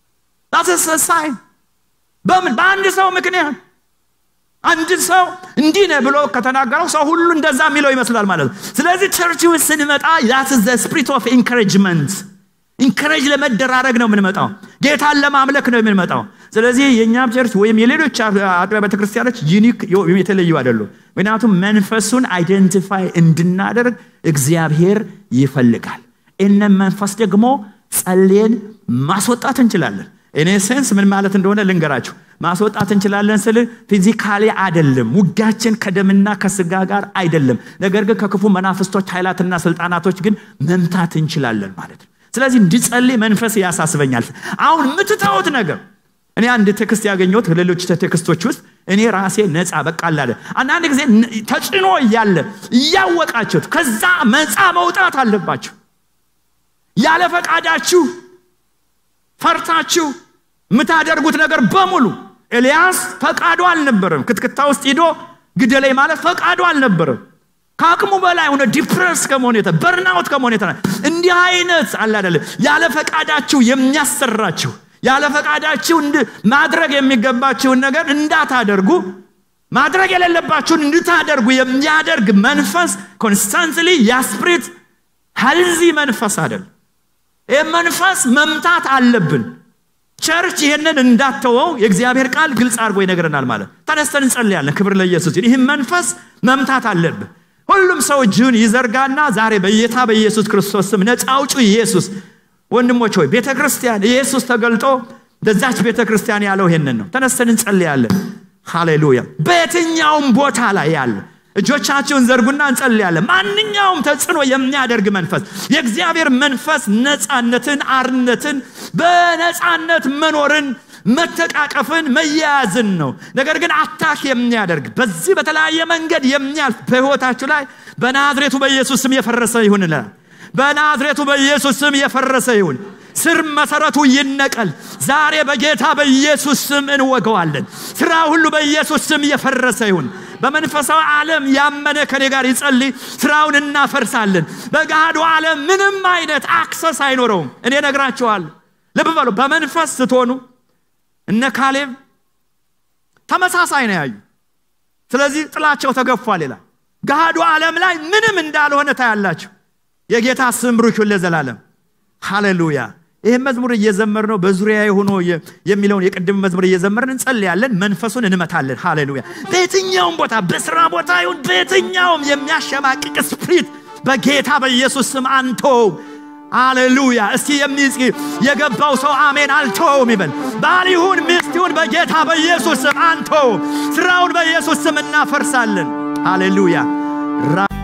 ሳይ በምን በአንድ ሰው ምክንያት አንድ ሰው እንዲህ ነህ ብሎ ከተናገረው ሰው ሁሉ እንደዛ የሚለው ይመስላል ማለት ነው። ስለዚህ ቸርች ውስጥ ስንመጣ ዛት ዘ ስፕሪት ኦፍ ኢንካሬጅመንት ኢንካሬጅ ለመደራረግ ነው የምንመጣው። ጌታን ለማምለክ ነው የምንመጣው። ስለዚህ የእኛም ቸርች ወይም የሌሎች አጥቢያ ቤተክርስቲያኖች ዩኒክ ወይም የተለዩ አይደሉም። ምክንያቱም መንፈሱን አይደንቲፋይ እንድናደርግ እግዚአብሔር ይፈልጋል። ይህንን መንፈስ ደግሞ ጸልየን ማስወጣት እንችላለን። እኔ ሴንስ ምን ማለት እንደሆነ ልንገራችሁ። ማስወጣት እንችላለን ስል ፊዚካሊ አይደለም። ውጊያችን ከደምና ከስጋ ጋር አይደለም። ነገር ግን ከክፉ መናፍስቶች ኃይላትና ስልጣናቶች ግን መምታት እንችላለን ማለት ነው። ስለዚህ እንድጸልይ መንፈስ ያሳስበኛል። አሁን የምትተውት ነገር እኔ አንድ ቴክስት ያገኘሁት ሌሎች ቴክስቶች ውስጥ እኔ ራሴ ነፃ በቃ አላለ። አንዳንድ ጊዜ ተጭኖ እያለ እያወቃችሁት ከዛ መፃ መውጣት አለባችሁ። ያለ ፈቃዳችሁ ፈርታችሁ የምታደርጉት ነገር በሙሉ ኤልያስ ፈቃዱ አልነበረም። ክትክታ ውስጥ ሂዶ ግደለኝ ማለት ፈቃዱ አልነበረም። ከአቅሙ በላይ ሆነ ዲፕረስ ከመሆን የተ በርናውት ከመሆን የተ እንዲህ አይነት አለ አይደለም ያለ ፈቃዳችሁ የሚያሰራችሁ ያለ ፈቃዳችሁ ማድረግ የሚገባችሁን ነገር እንዳታደርጉ ማድረግ የሌለባችሁን እንድታደርጉ የሚያደርግ መንፈስ ኮንስታንትሊ ያስፕሪት ሀልዚ መንፈስ አይደል። ይህ መንፈስ መምታት አለብን። ቸርች ይህንን እንዳተወው የእግዚአብሔር ቃል ግልጽ አድርጎ ይነግረናል። ማለት ተነስተን እንጸልያለን። ክብር ለኢየሱስ። ይህም መንፈስ መምታት አለብን። ሁሉም ሰው እጅን ይዘርጋና ዛሬ በጌታ በኢየሱስ ክርስቶስ ስም ነፃ አውጪ ኢየሱስ። ወንድሞች ሆይ ቤተ ክርስቲያን ኢየሱስ ተገልጦ በዛች ቤተ ክርስቲያን ያለው ይሄንን ነው። ተነስተን እንጸልያለን። ሃሌሉያ። በየትኛውም ቦታ ላይ ያለ እጆቻችሁን ዘርጉና እንጸልያለን። ማንኛውም ተጽዕኖ የሚያደርግ መንፈስ የእግዚአብሔር መንፈስ ነፃነትን፣ አርነትን፣ በነፃነት መኖርን፣ መተቃቀፍን፣ መያያዝን ነው። ነገር ግን አታክ የሚያደርግ በዚህ በተለያየ መንገድ የሚያልፍ በሕይወታችሁ ላይ በናዝሬቱ በኢየሱስ ስም የፈረሰ ይሁን ይላል። በናዝሬቱ በኢየሱስ ስም የፈረሰ ይሁን። ስር መሰረቱ ይነቀል። ዛሬ በጌታ በኢየሱስ ስም እንወገዋለን። ስራ ሁሉ በኢየሱስ ስም የፈረሰ ይሁን። በመንፈሳዊ ዓለም ያመነ ከኔ ጋር ይጸልይ። ስራውን እናፈርሳለን። በገሃዱ ዓለም ምንም አይነት አክሰስ አይኖረውም። እኔ ነግራችኋለሁ። ልብ በሉ። በመንፈስ ስትሆኑ እነ ካሌብ ተመሳሳይ ነው ያዩ። ስለዚህ ጥላቸው ተገፏል ይላል። ገሃዱ ዓለም ላይ ምንም እንዳልሆነ ታያላችሁ። የጌታ ስም ብሩክ ይሁን ለዘላለም። ሃሌሉያ። ይህም መዝሙር እየዘመር ነው በዙሪያ ሆኖ የሚለውን የቅድም መዝሙር እየዘመርን እንጸልያለን። መንፈሱን እንመታለን። ሃሌሉያ። በየትኛውም ቦታ በስራ ቦታ ይሁን በየትኛውም የሚያሸማቅቅ ስፕሪት በጌታ በኢየሱስ ስም አንተው። ሃሌሉያ። እስቲ የሚጽ የገባው ሰው አሜን አልተውም ይበል። ባል ይሁን ሚስት ይሁን በጌታ በኢየሱስ ስም አንተውም። ስራውን በኢየሱስ ስም እናፈርሳለን። ሃሌሉያ።